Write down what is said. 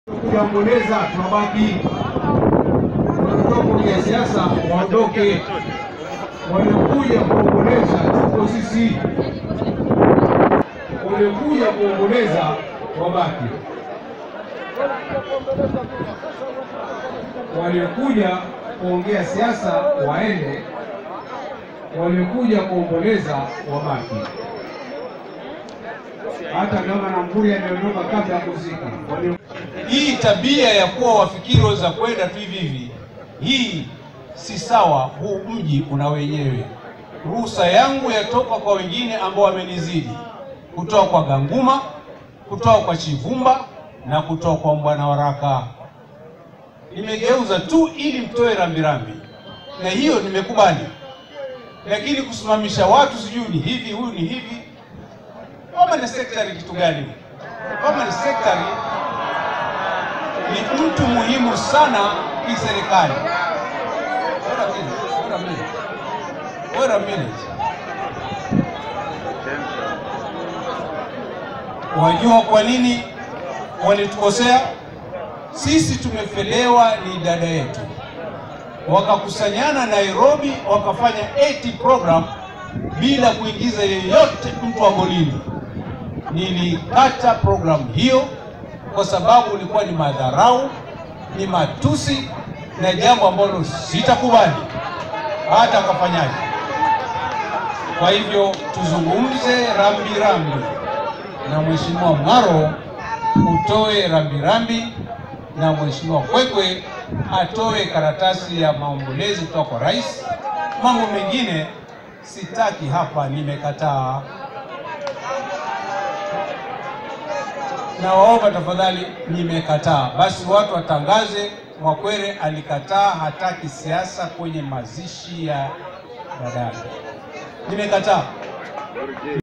kujaomboleza tunabaki watoto kwenye siasa waondoke, waliokuja kuomboleza tuko sisi, waliokuja kuomboleza wabaki, waliokuja kuongea siasa waende, waliokuja kuomboleza wabaki hata kama Nampuri ameondoka kabla ya kuzika. Walio- Hii tabia ya kuwa wafikiri za kwenda tu hivi hivi, hii si sawa. Huu mji una wenyewe. Ruhusa yangu yatoka kwa wengine ambao wamenizidi, kutoka kwa Ganguma, kutoka kwa Chivumba na kutoka kwa Mbwana Waraka. Nimegeuza tu ili mtoe rambirambi, na hiyo nimekubali, lakini kusimamisha watu sijui ni hivi, huyu ni hivi Permanent secretary kitu gani? Permanent secretary ni mtu muhimu sana kiserikali. Wait a minute, wait a minute. Wait a minute. Wajua kwa nini walitukosea? Sisi tumefelewa ni dada yetu, wakakusanyana Nairobi, wakafanya 80 program bila kuingiza yeyote mtu wa golini. Nilikata programu hiyo kwa sababu ilikuwa ni madharau, ni matusi na jambo ambalo sitakubali hata akafanyaje. Kwa hivyo tuzungumze rambirambi na Mheshimiwa Mng'aro, utoe rambirambi na Mheshimiwa Kwekwe atoe karatasi ya maombolezi kutoka kwa rais. Mambo mengine sitaki hapa, nimekataa. Nawaomba tafadhali, nimekataa. Basi watu watangaze Mwakwere alikataa, hataki siasa kwenye mazishi ya dadake. Nimekataa.